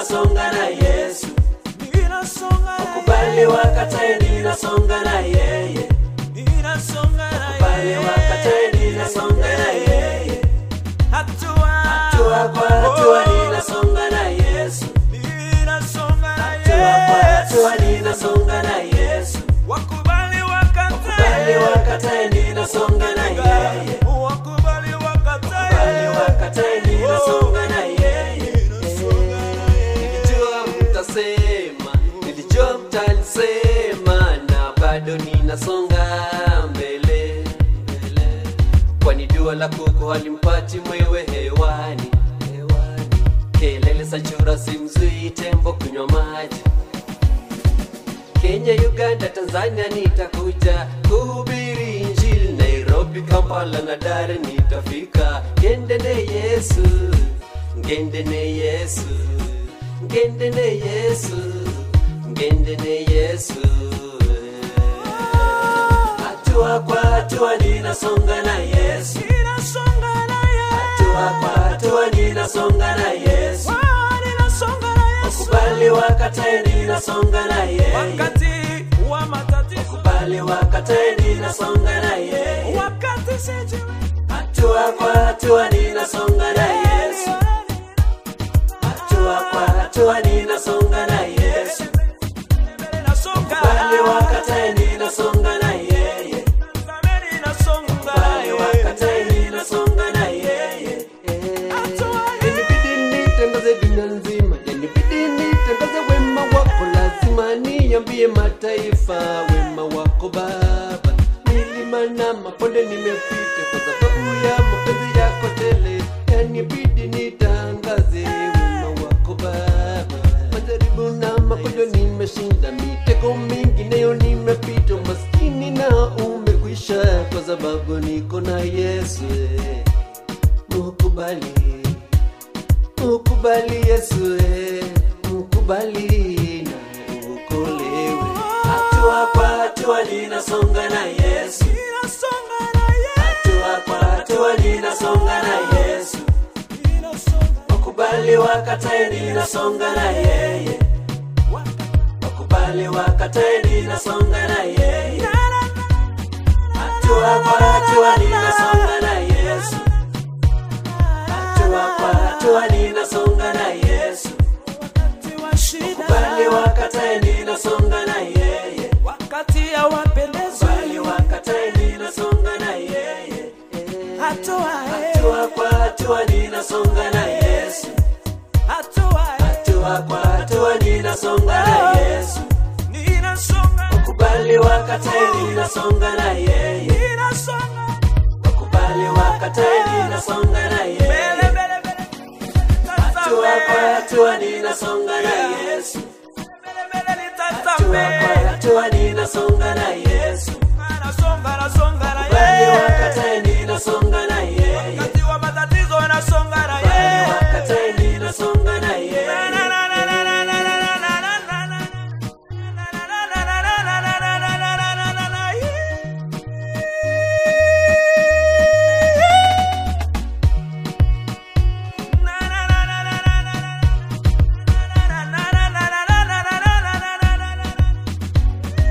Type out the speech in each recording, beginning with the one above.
ninasonga na Yesu. ninasonga na Kubali wakatae ninasonga na yeye. ninasonga na Kubali wakatae ninasonga na yeye. hatua Hatua kwa hatua ninasonga na Yesu. ninasonga na Hatua kwa hatua Yesu ninasonga na Yesu. wakubali Kubali wakatae wakatae ninasonga na yeye. wakubali Kubali wakatae wakatae ninasonga na yeye. Nilijua mtasema, nilijua mtalisema, na bado ninasonga mbele mbele, kwani dua la kuku halimpati mwewe hewani hewani. Kelele za chura simzui tembo kunywa maji. Kenya, Uganda, Tanzania nitakuja kuhubiri Injili, Nairobi, Kampala na Dar nitafika. Ngendene Yesu, ngendene Yesu, ngendene Yesu, ngendene Yesu. Hatua kwa hatua ninasonga na Yesu. ninasonga na Hatua kwa hatua ninasonga na Yesu. ninasonga na Yesu Kubali wakatae ninasonga na yeye. wakati wa matatizo Kubali wakatae ninasonga na yeye. wakati sijui Hatua kwa hatua ninasonga na Yesu. Hatua kwa hatua ninasonga na Yesu. Kubali wakatae ninasonga na yeye. Kubali wakatae ninasonga na yeye. Yanibidi nitangaze dunia nzima, yanibidi nitangaze wema wako, lazima niambie mataifa wema wako Baba. Milima na mabonde nimepita kwa sababu ya mapenzi yako tele, yanibidi nitangaze wema wako Baba. Majaribu na magonjwa nimeshinda, mitego mingi nayo nimepita, maskini na umekwisha, kwa sababu niko na Yesu. Mukubali Mukubali Yesu, eh, mukubali na uokolewe. Hatua kwa hatua ninasonga na Yesu. Hatua kwa hatua ninasonga na Yesu. Wakubali wakatae ninasonga na yeye. Wakubali wakatae ninasonga na yeye. Hatua kwa hatua ninasonga na Yesu. Hatua kwa hatua ninasonga na Yesu. Wakubali wakatae ninasonga na yeye. wakati hawapendezwi Wakubali wakatae ninasonga na yeye. hatua Hatua kwa hatua ninasonga na Yesu. hatua Hatua kwa hatua ninasonga na Yesu. ninasonga Wakubali wakatae ninasonga na yeye. ninasonga Wakubali wakatae ninasonga na mbele yeye. mbele mbele Hatua kwa Tazame. hatua ninasonga na Yesu. Mbele mbele Hatua kwa nitazame hatua ninasonga na Yesu. nasonga nasonga na Wakubali yeye wakatae ninasonga na yeye. wakati wa matatizo nasonga na Wakubali yeye wakatae ninasonga na yeye. Na, na, na, na, na, na, na, na, na, na, na, na. Na, na, na, na, na, na, na, na, na, na, na, na, na, na. Na, na, na, na, na, na, na, na. Na, na, na, na, na, na, na, na, na, na, na, na, na, na.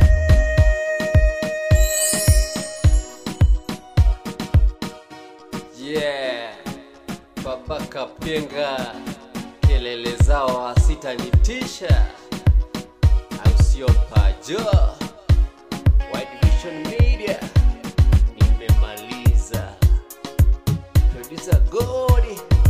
Yeah, Baba Kapenga, kelele zao hasitanitisha, au sio? Pajo White Vision Media, nimemaliza. Producer Godi